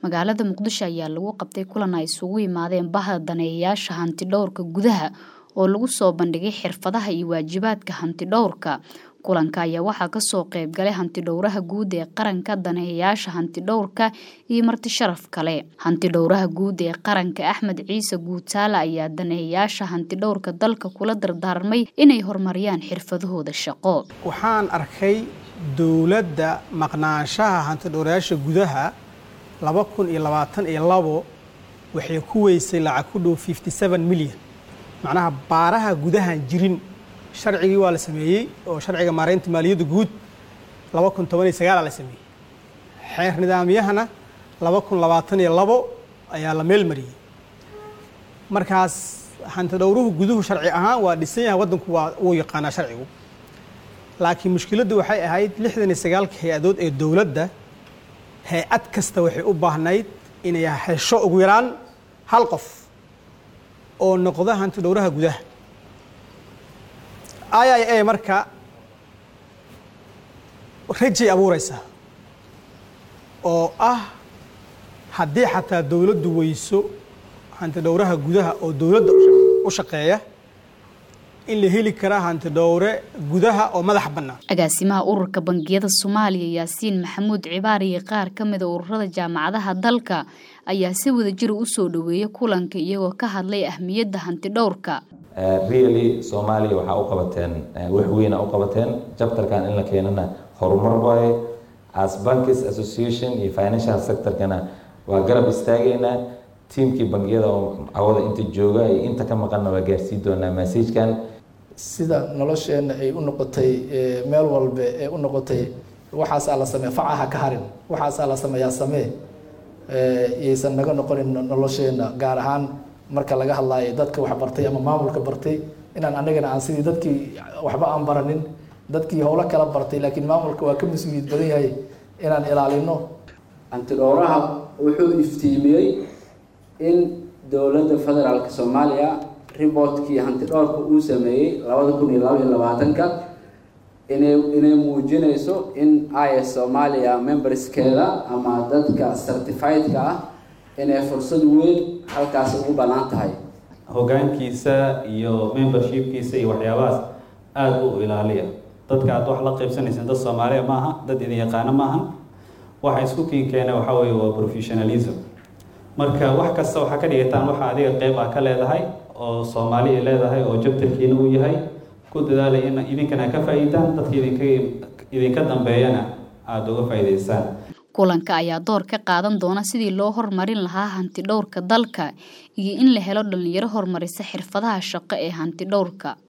magaalada muqdisho ayaa lagu qabtay kulan ay isugu yimaadeen baha daneeyayaasha hanti dhowrka gudaha oo lagu soo bandhigay xirfadaha iyo waajibaadka hanti dhowrka kulanka ayaa waxaa kasoo qeyb galay hanti dhowraha guud ee qaranka daneeyayaasha hanti dhowrka iyo marti sharaf kale hanti dhowraha guud ee qaranka axmed ciise guutaale ayaa daneeyayaasha hanti dhowrka dalka kula dardaarmay inay horumariyaan xirfadahooda shaqo waxaan arkay dowladda maqnaanshaha hanti dhowrayaasha gudaha laba kun iyo labaatan iyo labo waxay ku weysay lacag ku dhow fifty seven milyan macnaha baaraha gudahan jirin sharcigii waa la sameeyey oo sharciga maaraynta maaliyadda guud laba kun toban iyo sagaala la sameeyey xeer nidaamyahana laba kun labaatan iyo labo ayaa la meel mariyey markaas hanti dhowruhu guduhu sharci ahaan waa dhisan yahay waddanku waa uu yaqaanaa sharcigu laakiin mushkiladdu waxay ahayd lixdan iyo sagaalka hay-adood ee dowladda hay-ad kasta waxay u baahnayd inay hesho ugu yaraan hal qof oo noqda hanti dhowraha gudaha i i a marka rajay abuureysaa oo ah haddii xataa dowladdu weyso hanti dhowraha gudaha oo dowladda u shaqeeya in la heli karaa hanti dhowre gudaha oo madax bannaan agaasimaha ururka bangiyada soomaaliya yaasiin maxamuud cibaar iyo qaar ka mida ururada jaamacadaha dalka ayaa si wadajira usoo dhaweeyay kulanka iyagoo ka hadlay ahmiyadda hanti dhowrka really soomaaliya waxaa u qabateen wax weyna u qabateen jabtarkan in la keenana horumar waaye as bankis association iyo financial sectorkana waa garab istaageynaa tiimkii bangiyada oo cawada inta jooga iyo inta ka maqanna waa gaarsii doonaa massajkan sida nolosheenna ay u noqotay meel walbe ee u noqotay waxaasaa la samee facaha ka harin waxaasaa la sameeyaa samee iyaysan naga noqonin nolosheenna gaar ahaan marka laga hadlaayo dadka wax bartay ama maamulka bartay inaan anagana aan sidii dadkii waxba aan baranin dadkii howlo kala bartay laakiin maamulka waa ka mas-uuliyad badan yahay inaan ilaalino hantidhowraha wuxuu iftiimiyey in dowladda federaalk soomaaliya riboortkii hantidhowrka uu sameeyey labada kun iyo laba iyo labaatanka inay inay muujinayso in is soomaaliya memberskeeda ama dadka certifiedka ah inay fursad weyn halkaasi ugu bannaan tahay hoggaankiisa iyo membershipkiisa iyo waxyaabahaas aada u ilaaliya dadka aad wax la qaybsanayseen dad soomaaliya ma aha dad idin yaqaano ma aha waxa isku kiin keena waxaa weeye waa professionalism marka wax kasta waxaa ka dhigataan waxa adiga qeyb ah ka leedahay oo soomaali ay leedahay oo jabtarkiina uu yahay ku dadaalay in idinkana ka faa'iidaan dadka idinka idinka dambeeyana aada uga faa'iidaysaan kulanka ayaa door ka qaadan doona sidii loo horumarin lahaa hanti dhowrka dalka iyo in la helo dhalinyaro horumarisa xirfadaha shaqo ee hanti dhowrka